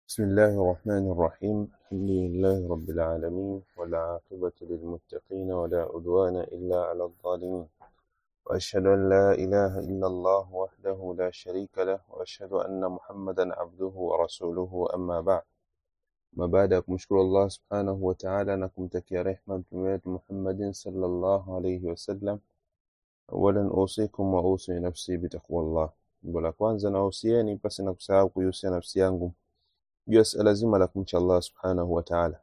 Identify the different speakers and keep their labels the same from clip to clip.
Speaker 1: بسم الله الرحمن الرحيم الحمد لله رب العالمين والعاقبة للمتقين ولا عدوان إلا على الظالمين وأشهد أن لا إله إلا الله وحده لا شريك له وأشهد أن محمدا عبده ورسوله أما بعد ما baada ya kumshukuru Allah subhanahu wa ta'ala na kumtakia rehma mtume wetu Muhammadin sallallahu alayhi wasallam awalan usikum wa usi nafsi bitaqwallah jambo la kwanza nahusieni pasi na kusahau kuihusia nafsi yangu juu ya suala zima la kumcha Allah subhanahu wa ta'ala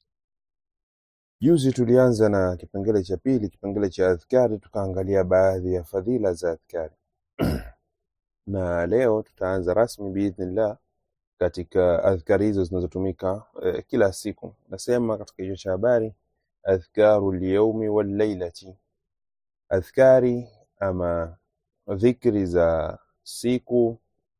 Speaker 1: juzi tulianza na kipengele cha pili kipengele cha adhkari tukaangalia baadhi ya fadhila za adhkari na leo tutaanza rasmi biidhnillah katika adhkari hizo zinazotumika eh, kila siku nasema katika hicho cha habari adhkaru lyaumi wallailati adhkari ama dhikri za siku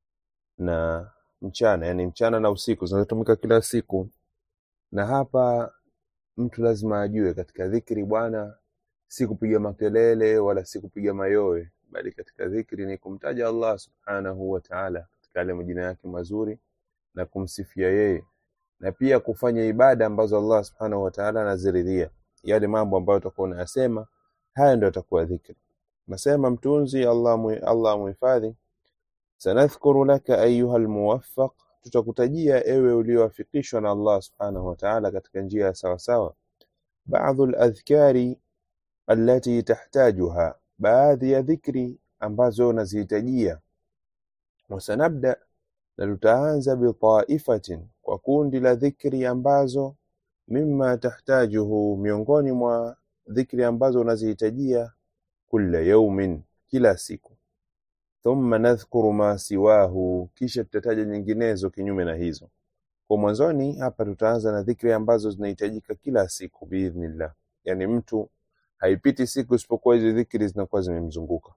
Speaker 1: na mchana yani mchana na usiku zinazotumika kila siku na hapa mtu lazima ajue katika dhikri bwana si kupiga makelele wala si kupiga mayowe bali katika dhikri ni kumtaja Allah subhanahu wa ta'ala katika yale majina yake mazuri na kumsifia yeye na pia kufanya ibada ambazo Allah subhanahu wa ta'ala anaziridhia yale mambo ambayo utakuwa unayasema haya ndio atakuwa dhikri nasema mtunzi Allah mu, Allah muhifadhi sanadhkuru laka ayuha almuwaffaq tutakutajia ewe uliowafikishwa na Allah subhanahu wa ta'ala katika njia ya sawa sawa baadhi aladhkari allati tahtajuha baadhi ya dhikri ambazo unazihitajia wasanabda na tutaanza bitaifatin kwa kundi la dhikri ambazo mimma tahtajuhu miongoni mwa dhikri ambazo unazihitajia kula yaumin kila siku thumma nadhkuru ma siwahu kisha tutataja nyinginezo kinyume na hizo kwa mwanzoni hapa tutaanza na dhikri ambazo zinahitajika kila siku biidhnillah yani mtu haipiti siku isipokuwa hizo dhikri zinakuwa zimemzunguka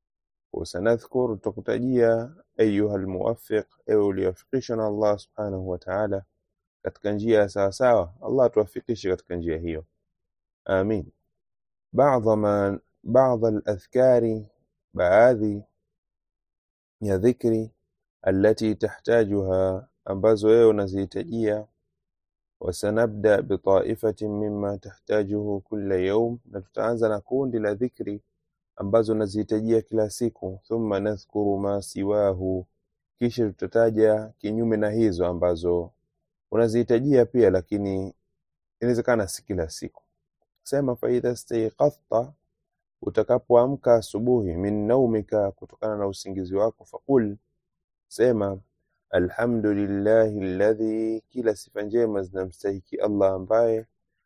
Speaker 1: وسنذكر tutakutajia ayuha almuwaffiq ewe uliyofikishwa na Allah subhanahu wa ta'ala katika njia ya sawa sawa Allah tuwafikishe katika njia hiyo amin بعض ما بعض الأذكار baadhi ya dhikri allati tahtajuha ambazo wewe unazihitajia wasanabda bitaifatin mimma tahtajuhu kulla yawm na tutaanza na kundi la dhikri ambazo unazihitajia kila siku thumma nadhkuru ma siwahu kisha tutataja kinyume na hizo ambazo unazihitajia pia lakini inawezekana si kila siku sema faidha staiqadhta utakapoamka asubuhi min naumika kutokana na usingizi wako faqul sema alhamdulillahi alladhi kila sifa njema zinamstahiki Allah ambaye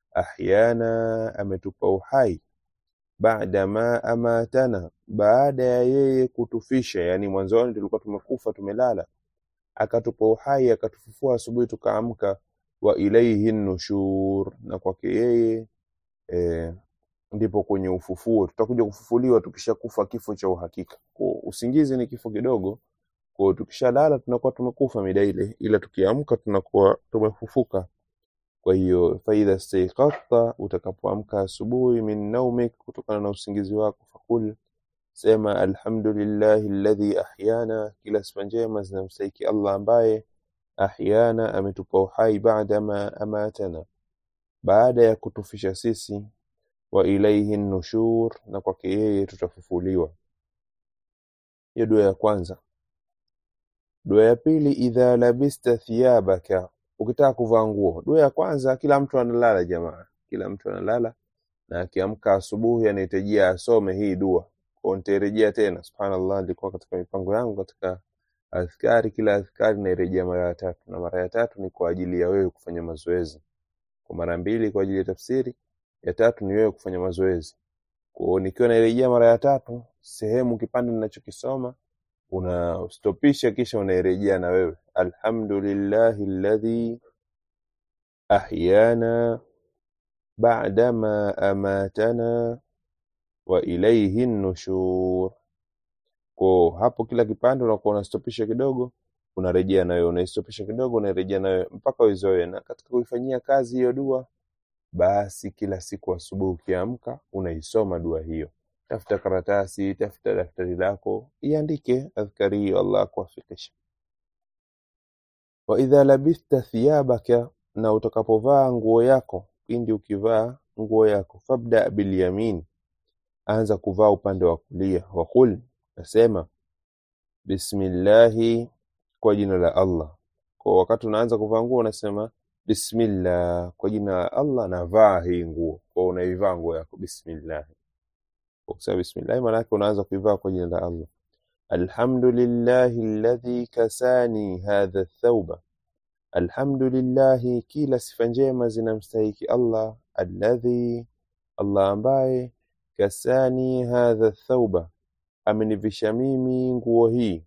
Speaker 1: ahyana ametupa uhai baada ma amatana baada ya yeye kutufisha yani mwanzoni tulikuwa tumekufa tumelala akatupa uhai akatufufua asubuhi tukaamka wa ilaihi nushur na kwake yeye e, ndipo kwenye ufufuo tutakuja kufufuliwa tukishakufa kifo cha uhakika kwa usingizi ni kifo kidogo kwa tukishalala tunakuwa tumekufa mida ile ila tukiamka tunakuwa tumefufuka kwa hiyo faidha staiqadta utakapoamka asubuhi min naumik kutokana na usingizi wako fakul sema alhamdulillahi alladhi ahyana kila sifa njema zinamstahiki Allah ambaye ahyana ametupa uhai baada ma amatana baada ya kutufisha sisi wa ilaihi nushur na kwake yeye tutafufuliwa hiyo dua ya kwanza dua ya pili idha labista thiyabaka ukitaka kuvaa nguo dua ya kwanza kila mtu analala jamaa kila mtu analala na akiamka asubuhi anahitajia asome hii dua kwa nitarejea tena subhanallah nilikuwa katika mipango yangu katika adhkari kila adhkari nairejea mara ya tatu na mara ya tatu ni kwa ajili ya wewe kufanya mazoezi kwa mara mbili kwa ajili ya tafsiri ya tatu ni wewe kufanya mazoezi kwa nikiwa nairejea mara ya tatu sehemu kipande ninachokisoma unastopisha kisha unairejea na wewe alhamdulillahi alladhi ahyana ba'da ma amatana wa ilayhi nushur kwa hapo kila kipande unakuwa unastopisha kidogo unarejea nayo unaistopisha kidogo unarejea nayo mpaka uizoe na katika kuifanyia kazi hiyo dua basi kila siku asubuhi ukiamka unaisoma dua hiyo tafuta karatasi tafuta daftari lako iandike adhkari hiyo Allah akuwafikisha wa idha labithta thiyabaka na utakapovaa nguo yako pindi ukivaa nguo yako fabda bilyamin anza kuvaa upande wa kulia waqul nasema bismillahi kwa jina la allah kwa wakati unaanza kuvaa nguo unasema bismillah kwa jina la allah navaa hii nguo kwa unaivaa nguo yako bismillah kwa kusema bismillah maana yake unaanza kuivaa kwa jina la allah alhamdulillahi alladhi kasani hadha thawba alhamdulillahi kila sifa njema zinamstahiki allah alladhi allah ambaye kasani hadha thawba amenivisha mimi nguo hii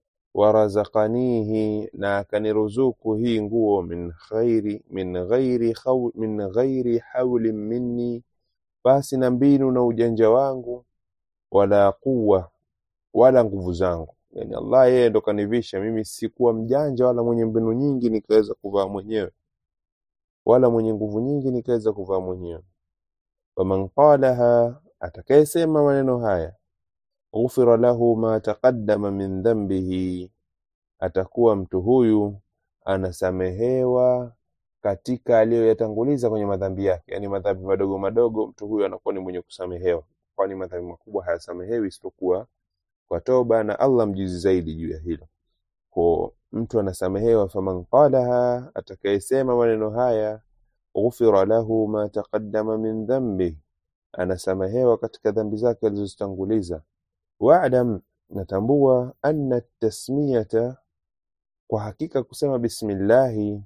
Speaker 1: warazaqanihi na akaniruzuku hii nguo min ghairi min ghairi khaw, min ghairi hawlin minni basi na mbinu na ujanja wangu wala quwa wala nguvu zangu yani Allah yeye ndo kanivisha mimi sikuwa mjanja wala mwenye mbinu nyingi nikaweza kuvaa mwenyewe wala mwenye nguvu nyingi nikaweza kuvaa mwenyewe faman qalaha atakayesema maneno haya ghufira lahu ma taqaddama min dhanbihi atakuwa mtu huyu anasamehewa katika aliyoyatanguliza kwenye madhambi yake yani madhambi madogo madogo mtu huyu anakuwa ni mwenye kusamehewa kwani madhambi makubwa hayasamehewi isipokuwa kwa toba na Allah mjuzi zaidi juu ya hilo kwa mtu anasamehewa faman qalaha atakayesema maneno haya ghufira lahu ma taqaddama min dhanbi anasamehewa katika dhambi zake alizozitanguliza wa'lam natambua anna tasmiyata kwa hakika kusema bismillahi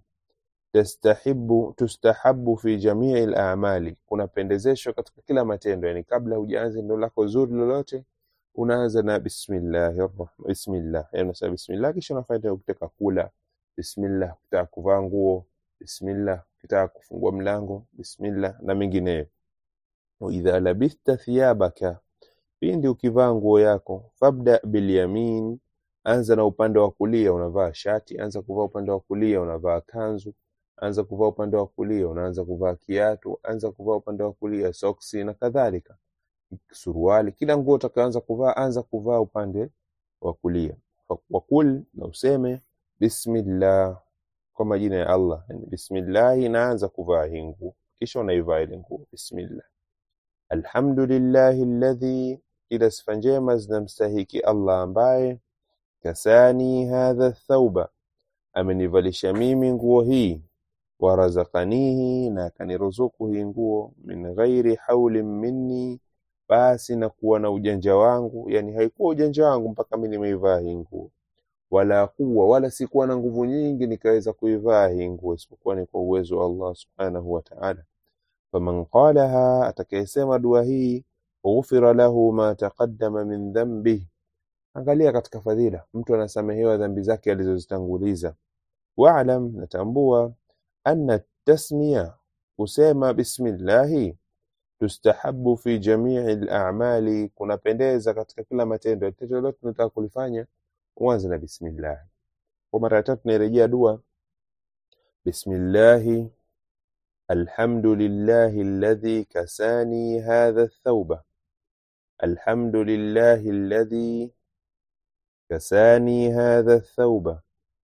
Speaker 1: tastahibu tustahabu fi jamii al-a'mali kunapendezeshwa katika kila matendo yani kabla hujaanza neno lako zuri lolote unaanza na bismillahir rahman bismillah yani unasema bismillah kisha unafanya ukitaka kula bismillah ukitaka kuvaa nguo bismillah ukitaka kufungua mlango bismillah na mengineyo wa idha labithta thiyabaka pindi ukivaa nguo yako fabda bilyamin anza na upande wa kulia unavaa shati anza kuvaa upande wa kulia unavaa kanzu anza kuvaa upande wa kulia unaanza kuvaa kiatu anza kuvaa upande wa kulia soksi na kadhalika suruali kila nguo utakaanza kuvaa anza kuvaa upande wa kulia wakul na useme bismillah kwa majina ya Allah yani bismillah inaanza kuvaa hii nguo kisha unaivaa ile nguo bismillah alhamdulillahi alladhi ila sifa njema zinamstahiki Allah ambaye kasani hadha thauba amenivalisha mimi nguo hii warazakanihi na akaniruzuku hii nguo min ghairi haulin minni basi na kuwa na ujanja wangu yani haikuwa ujanja wangu mpaka mimi nimeivaa hii nguo wala kuwa wala sikuwa na nguvu nyingi nikaweza kuivaa hii nguo isipokuwa ni kwa uwezo wa Allah subhanahu wa ta'ala faman qalaha atakayesema dua hii ghufira lahu ma taqaddama min dhanbihi angalia katika fadhila mtu anasamehewa dhambi zake alizozitanguliza wa'lam natambua anna tasmiya kusema bismillahi tustahabu fi jamii al-a'mali kunapendeza katika kila matendo tendo lolote tunataka kulifanya uanze na bismillah kwa mara ya tatu nairejea dua bismillahi alhamdulillahi alladhi kasani hadha ath-thawba alhamdulillahi alladhi كساني هذا الثوب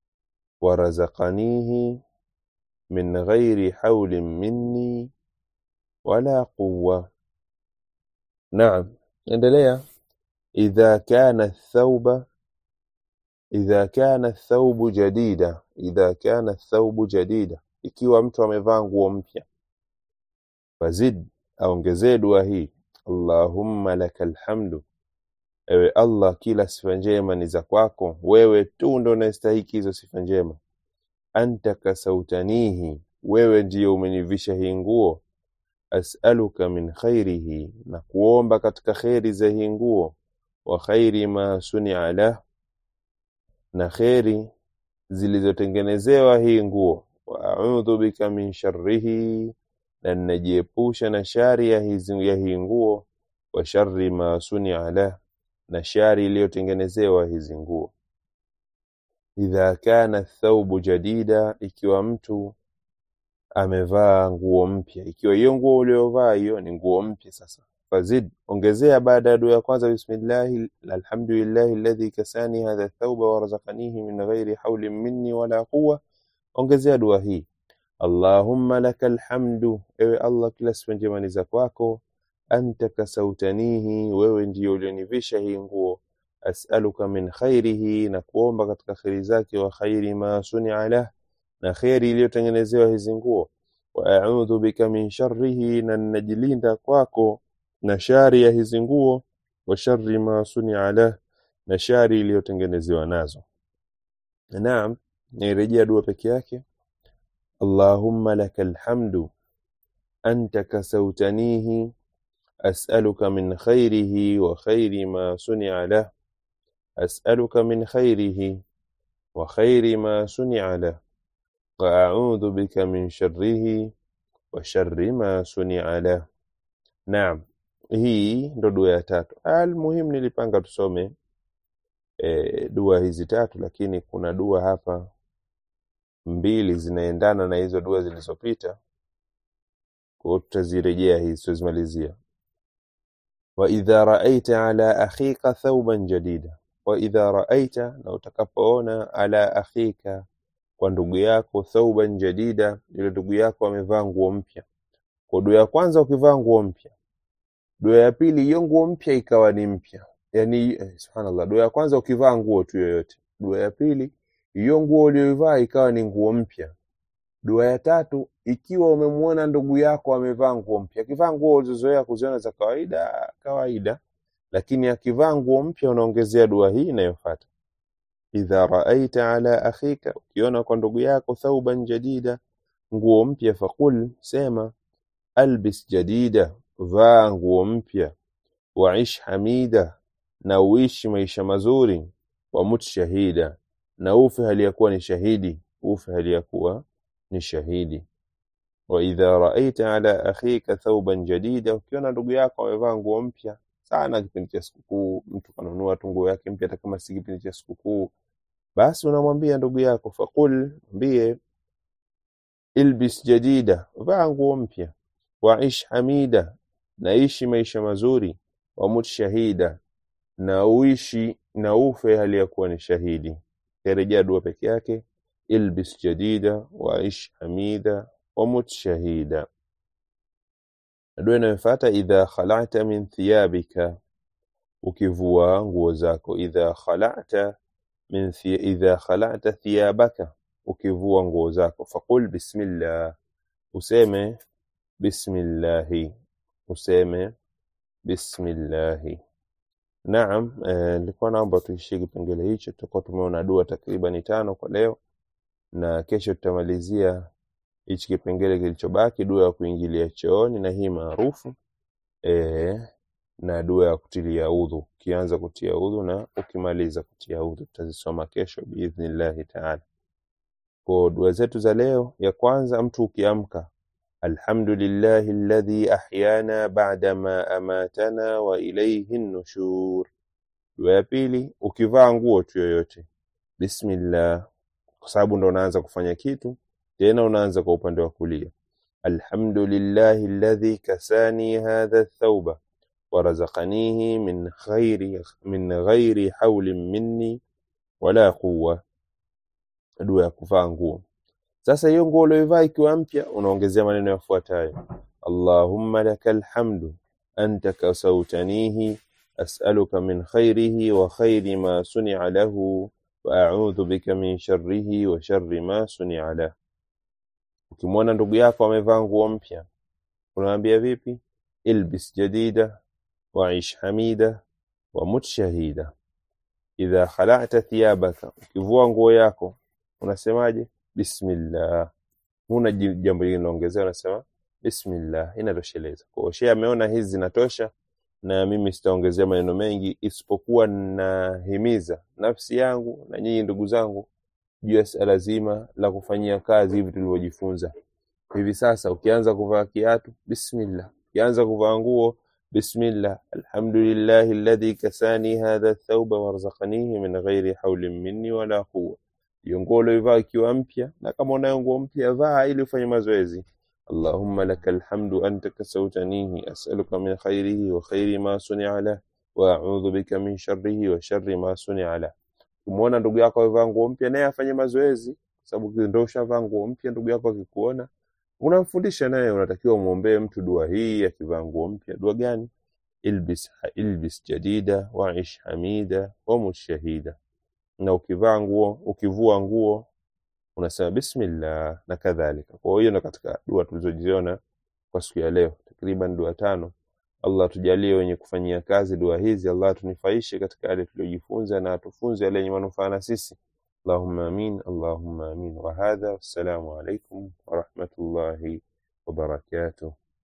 Speaker 1: ورزقنيه من غير حول مني ولا قوة نعم endelea إذا كان الثوب إذا كان الثوب جديدا إذا كان الثوب جديدا ikiwa mtu amevaa nguo mpya fazid aongezee dua hii Allahumma lakal hamdu Ewe Allah, kila sifa njema ni za kwako, wewe tu ndo unastahiki hizo sifa njema. Anta kasautanihi, wewe ndiyo umenivisha hii nguo. As'aluka min khairihi, na kuomba katika kheri za hii nguo. Wa khairi ma sunia lah, na kheri zilizotengenezewa hii nguo. Wa a'udhu bika min sharrihi, na ninajiepusha na shari ya hizi- ya hii nguo. Wa sharri ma sunia lah na shari iliyotengenezewa hizi nguo. Idha kana thaubu jadida, ikiwa mtu amevaa nguo mpya, ikiwa hiyo nguo uliyovaa hiyo ni nguo mpya sasa. Fazid, ongezea baada ya dua ya kwanza, bismillahi alhamdulillahi alladhi kasani hadha thauba warazaqanihi min ghairi haulin minni wala quwwa, ongezea dua hii allahumma laka alhamdu ewe allah kila sifa njema ni za kwako anta kasautanihi wewe ndiyo ulionivisha hii nguo as'aluka min khairihi na kuomba katika kheri zake wa khairi ma sunia lah na kheri iliyotengenezewa hizi nguo wa a'udhu bika min sharrihi na ninajilinda kwako na shari ya hizi nguo wa sharri ma sunia lah na shari iliyotengenezewa nazo naam nairejea dua peke yake allahumma laka alhamdu anta kasautanihi as'aluka min khairihi wa khairi ma sunia lah أسألك من خيره وخير ما صنع له وأعوذ بك من شره وشر ما صنع له نعم hii ndo dua ya tatu almuhimu nilipanga tusome e, dua hizi tatu lakini kuna dua hapa mbili zinaendana na hizo dua zilizopita kwao tutazirejea hizi tutazimalizia waidha raaita ala akhika thauban jadida waidha raaita na utakapoona ala akhika kwa ndugu yako thauban jadida yule ndugu yako amevaa nguo mpya kwa dua ya kwanza ukivaa nguo mpya dua ya pili hiyo nguo mpya ikawa ni mpya yani eh, subhanallah dua ya kwanza ukivaa nguo tu yoyote dua ya pili hiyo nguo uliyoivaa ikawa ni nguo mpya dua ya tatu ikiwa umemwona ndugu yako amevaa nguo mpya akivaa nguo ulizozoea kuziona za kawaida kawaida lakini akivaa nguo mpya unaongezea dua hii inayofuata idha raaita ala akhika ukiona kwa ndugu yako thauban jadida nguo mpya faqul sema albis jadida vaa nguo mpya waish hamida na uishi maisha mazuri wamut shahida na ufe hali ya kuwa ni shahidi ufe hali ya kuwa ni shahidi waidha raaita ala akhika thauban jadida ukiona ndugu yako amevaa nguo mpya sana kipindi cha sikukuu mtu kanunua tu nguo yake mpya hata kama si kipindi cha sikukuu basi unamwambia ndugu yako faqul mwambie ilbis jadida vaa nguo mpya waish hamida naishi maisha mazuri wamut shahida na uishi na ufe hali ya kuwa ni shahidi karejea dua peke yake ilbis jadida waish hamida wamut shahida dua inayofuata idha khalata min thiyabika ukivua nguo zako idha khalata min thi, idha khalata thiyabaka ukivua nguo zako faqul bismillah useme bismillahi useme bismillahi naam nilikuwa eh, naomba tuishie kipengele hicho tutakuwa tumeona dua takribani tano kwa leo na kesho tutamalizia hichi kipengele kilichobaki dua ya kuingilia chooni na hii maarufu e, na dua ya kutilia udhu ukianza kutia udhu na ukimaliza kutia udhu tutazisoma kesho biidhnillahi taala kwa dua zetu za leo ya kwanza mtu ukiamka alhamdulillahi alladhi ahyana ba'da ma amatana wa ilayhi nushur dua ya pili ukivaa nguo tu yoyote bismillah kwa sababu ndo unaanza kufanya kitu tena unaanza kwa upande wa kulia alhamdulillahi alladhi kasani hadha thawba warazaqanihi min khairi min ghairi hawlin minni wala quwwa dua ya kuvaa nguo sasa hiyo nguo ulioivaa ikiwa mpya unaongezea maneno yafuatayo allahumma lakal hamdu anta kasautanihi as'aluka min khairihi wa khairi ma sunia lahu wa a'udhu bika min sharrihi wa sharri ma sunia lahu ukimwona ndugu yako amevaa nguo mpya unamwambia vipi ilbis jadida waish hamida wamut shahida idha khala'ta thiyabaka ukivua nguo yako unasemaje bismillah huna jambo lingine unaongezea unasema bismillah inatosheleza kwa hiyo ameona hizi zinatosha na mimi sitaongezea maneno mengi isipokuwa nahimiza nafsi yangu na nyinyi ndugu zangu juu ya suala zima la kufanyia kazi hivi tulivyojifunza hivi sasa ukianza kuvaa kiatu bismillah ukianza kuvaa nguo bismillah alhamdulillahi alladhi kasani hadha thawba warzaqanihi min ghairi hawlin minni wala quwwa hiyo nguo ulioivaa ikiwa mpya na kama unayo nguo mpya vaa ili ufanye mazoezi allahumma laka alhamdu anta kasautanihi as'aluka min khairihi wa khairi ma sunia lah wa a'udhu bika min sharrihi wa sharri ma sunia lah Ukimwona ndugu yako amevaa nguo mpya, naye afanye mazoezi kwa sababu ndio ushavaa nguo mpya. Ndugu yako akikuona unamfundisha naye, unatakiwa umwombee mtu dua hii akivaa nguo mpya. Dua gani? ilbis, ilbis jadida waish hamida wamut shahida. Na ukivaa nguo, ukivua nguo unasema bismillah na kadhalika. Kwa hiyo na katika dua tulizojiona kwa siku ya leo, takriban dua tano. Allah tujalie wenye kufanyia kazi dua hizi, Allah tunufaishe katika yale tuliyojifunza na atufunze yale yenye manufaa na sisi. Allahumma amin, Allahumma amin. Wa hadha, wassalamu alaikum wa rahmatullahi wa barakatuh.